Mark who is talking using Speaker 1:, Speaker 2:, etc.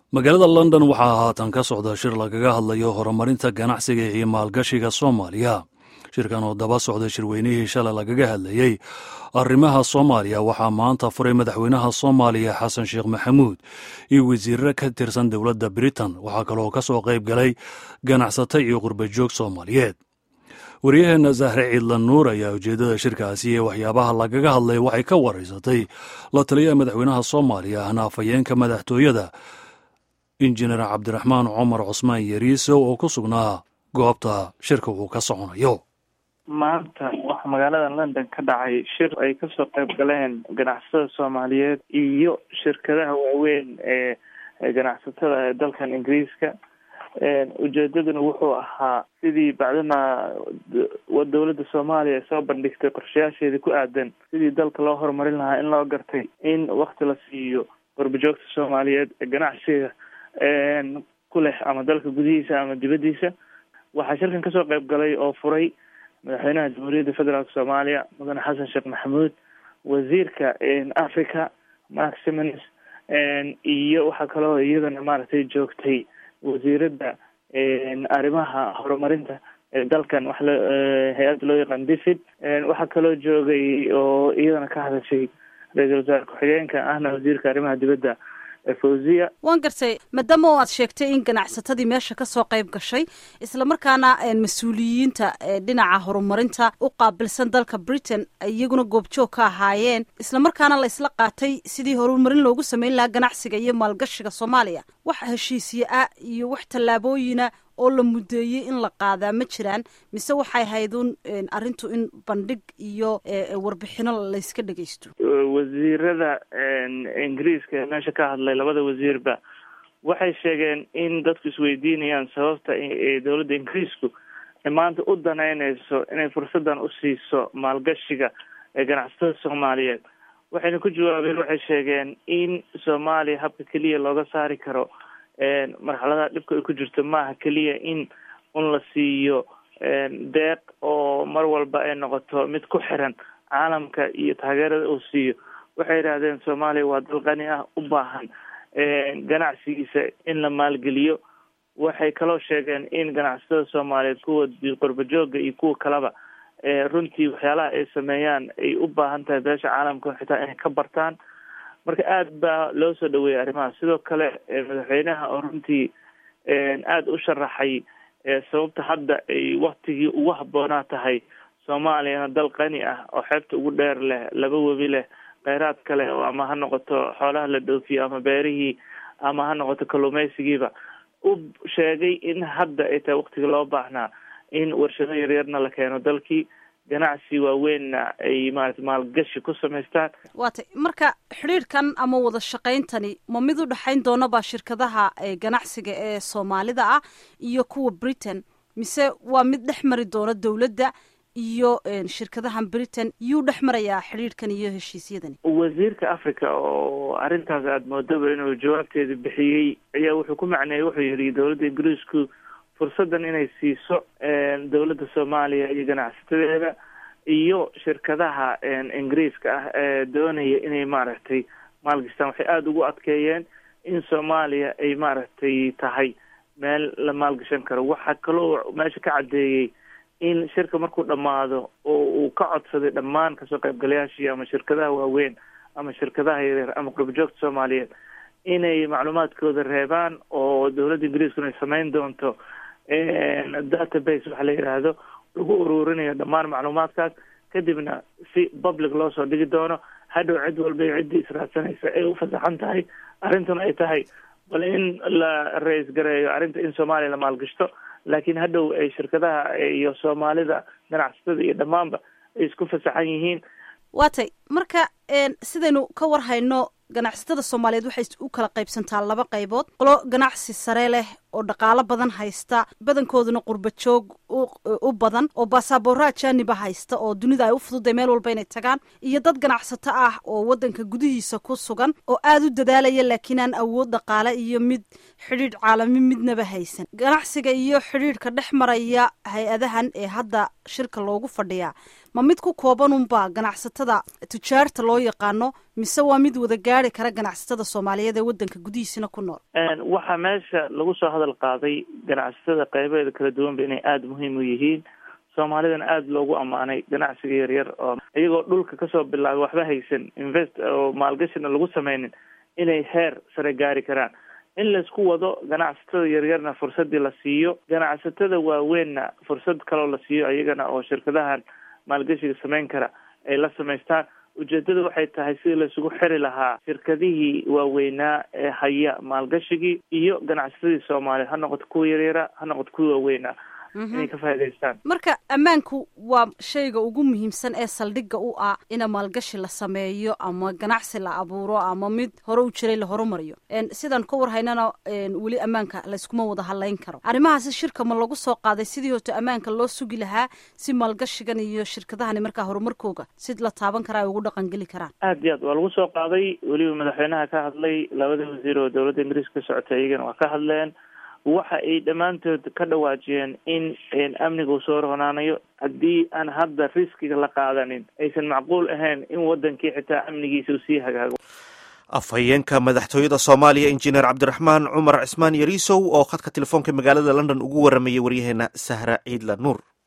Speaker 1: magaalada london waxaa haatan ka socda shir lagaga hadlayo horumarinta ganacsiga iyo maalgashiga soomaaliya shirkan oo daba socda shirweynihii shalay lagaga hadlayey arrimaha soomaaliya waxaa maanta furay madaxweynaha soomaaliya xasan sheekh maxamuud iyo wasiirro ka tirsan dowladda britain waxaa kaloo ka soo qayb galay ganacsato iyo qurbajoog soomaaliyeed wariyaheenna zahre ciidlan nuur ayaa ujeeddada shirkaasi ee waxyaabaha lagaga hadlay waxay ka waraysatay la taliyaha madaxweynaha soomaaliya ahna afhayeenka madaxtooyada injineer cabdiraxmaan cumar cusmaan yariisow oo ku sugnaa goobta shirka uu ka soconayo
Speaker 2: maanta waxaa magaalada london ka dhacay shir ay kasoo qayb galeen ganacsatada soomaaliyeed iyo shirkadaha waaweyn ee ganacsatada ee dalkan ingiriiska ujeedaduna wuxuu ahaa sidii bacdama dowladda soomaaliya soo bandhigtay qorshayaasheedii ku aadan sidii dalka loo horumarin lahaa in loo gartay in wakti la siiyo warbajoogta soomaaliyeed ee ganacsiga ku leh ama dalka gudihiisa ama dibaddiisa waxaa shirkan kasoo qayb galay oo furay madaxweynaha jamhuuriyadda federaalk soomaaliya mudane xasan sheekh maxamuud wasiirka africa mark simons iyo waxaa kaloo iyadana maaragtay joogtay wasiiradda arrimaha horumarinta ee dalkan wax l hay-adda loo yaqaan difid waxaa kaloo joogay oo iyadana ka hadashay ra-iisul wasaare ku-xigeenka ahna wasiirka arrimaha dibadda fawziya
Speaker 3: waan gartay maadaama oo aad sheegtay in ganacsatadii meesha kasoo qayb gashay islamarkaana mas-uuliyiinta dhinaca horumarinta u qaabilsan dalka britain iyaguna goobjoog ka ahaayeen islamarkaana la isla qaatay sidii horumarin loogu sameyn lahaa ganacsiga iyo maalgashiga soomaaliya wax heshiisya ah iyo wax tallaabooyina oo la mudeeyey in la qaadaa ma jiraan mise waxay haydun arrintu in bandhig iyo warbixino layska dhegeysto
Speaker 2: wasiirada ingiriiska meesha ka hadlay labada wasiirba waxay sheegeen in dadku isweydiinayaan sababta ee dowladda ingiriisku ay maanta u danaynayso inay fursadan usiiso maalgashiga ee ganacsatada soomaaliyeed waxayna ku jawaabeen waxay sheegeen in soomaaliya habka keliya looga saari karo marxaladaha dhibka ay ku jirto maaha keliya in un la siiyo deeq oo mar walba ay noqoto mid ku xiran caalamka iyo taageerada uu siiyo waxay yidhahdeen soomaaliya waa dal qani ah u baahan ganacsigiisa in la maalgeliyo waxay kaloo sheegeen in ganacsatada soomaaliyeed kuwa qorbajooga iyo kuwa kaleba runtii waxyaalaha ay sameeyaan ay u baahan tahay beesha caalamka xitaa inay ka bartaan marka aada baa loo soo dhaweeyay arrimaha sidoo kale madaxweynaha oo runtii aada u sharaxay sababta hadda ay waktigii ugu habboonaa tahay soomaaliyana dal qani ah oo xeebta ugu dheer leh laba webi leh kheyraad kale oo ama ha noqoto xoolaha la dhoofiyo ama beerihii ama ha noqoto kalluumeysigiiba u sheegay in hadda ay tahay waktiga loo baahnaa in warshado yaryarna la keeno dalkii ganacsi waaweynna ay maarata maalgashi ku samaystaan
Speaker 3: waatay marka xidhiirkan ama wada shaqayntani ma mid u dhexayn doonaba shirkadaha ganacsiga ee soomaalida ah iyo kuwa britain mise waa mid dhex mari doona dowladda iyo shirkadahan britain yuu dhex marayaa xidhiirkan iyo heshiisyadani
Speaker 2: wasiirka africa oo arrintaas aada moodaba inuu jawaabteeda bixiyey ayaa wuxuu ku macneeyey wuxuu yihi dowladda ingiriisku fursadan inay siiso dowladda soomaaliya iyo ganacsatadeeda iyo shirkadaha ingiriiska ah ee doonaya inay maaragtay maalgashtaan waxay aada ugu adkeeyeen in soomaaliya ay maaragtay tahay meel la maalgashan karo waxaa kaloo meesha ka caddeeyey in shirka markuu dhammaado oo uu ka codsaday dhammaan kasoo qaybgalayaashii ama shirkadaha waaweyn ama shirkadaha yaryar ama qurbajoogta soomaaliyeed inay macluumaadkooda reebaan oo dowladda ingiriiskuna ay sameyn doonto database waxa la yidhaahdo lagu ururinayo dhammaan macluumaadkaas kadibna si public loo soo dhigi doono hadhow cid walba iyo ciddii israadsanaysa ay u fasaxan tahay arrintuna ay tahay bal in la ra-is gareeyo arrinta in soomaaliya la maalgashto laakiin hadhow ay shirkadaha iyo soomaalida ganacsatada iyo dhammaanba ay isku fasaxan yihiin
Speaker 3: waatay marka sidaynu ka war hayno ganacsatada soomaaliyeed waxay u kala qaybsantaa laba qaybood qolo ganacsi sare leh oo dhaqaalo badan haysta badankooduna qurba joog u badan oo baasaaboora ajaaniba haysta oo dunida ay u fududay meel walba inay tagaan iyo dad ganacsato ah oo wadanka gudihiisa ku sugan oo aada u dadaalaya laakiin aan awood dhaqaale iyo mid xidhiidh caalami midnaba haysan ganacsiga iyo xidhiidhka dhex maraya hay-adahan ee hadda shirka loogu fadhiyaa ma mid ku kooban unba ganacsatada tujaarta loo yaqaano mise waa mid wada gaari kara ganacsatada soomaaliyeed ee waddanka gudihiisina ku nool
Speaker 2: waxaa meesha lagu soo hadal qaaday ganacsatada qaybaheeda kala duwanba inay aada muhiim u yihiin soomaalidana aada loogu ammaanay ganacsiga yaryar oo iyagoo dhulka kasoo bilaabay waxba haysan invest oo maalgashina lagu sameynin inay heer sare gaari karaan in laisku wado ganacsatada yaryarna fursadii la siiyo ganacsatada waaweynna fursad kaloo la siiyo iyagana oo shirkadahan maalgashiga sameyn kara ay la samaystaan ujeedada waxay tahay sidii laisugu xiri lahaa shirkadihii waaweynaa ee haya maalgashigii iyo ganacsatadii soomaaliya ha noqoto kuwa yaryara ha noqoto kuwa waaweynaa inay ka faa'idaystaan
Speaker 3: marka ammaanku waa shayga ugu muhiimsan ee saldhigga u ah ina maalgashi la sameeyo ama ganacsi la abuuro ama mid hore u jiray la horumariyo sidaan ka war haynana weli ammaanka layskuma wada hadlayn karo arrimahaasi shirka ma lagu soo qaaday sidii hoto ammaanka loo sugi lahaa si maalgashigan iyo shirkadahani markaa horumarkooga si la taaban karaa ay ugu dhaqan geli karaan
Speaker 2: aad iyo aad waa lagu soo qaaday weliba madaxweynaha ka hadlay labada wasiir oo dowladda ingiriiska ka socotay iyagana waa ka hadleen waxa ay dhammaantood ka dhawaajiyeen in amniga uu soo ronaanayo haddii aan hadda riskiga la qaadanin aysan macquul ahayn in wadankii xitaa amnigiisa uu sii hagaago
Speaker 4: afhayeenka madaxtooyada soomaaliya injineer cabdiraxmaan cumar cismaan yariisow oo khadka telefoonka magaalada london ugu waramayay waryaheena sahra ciidla nuur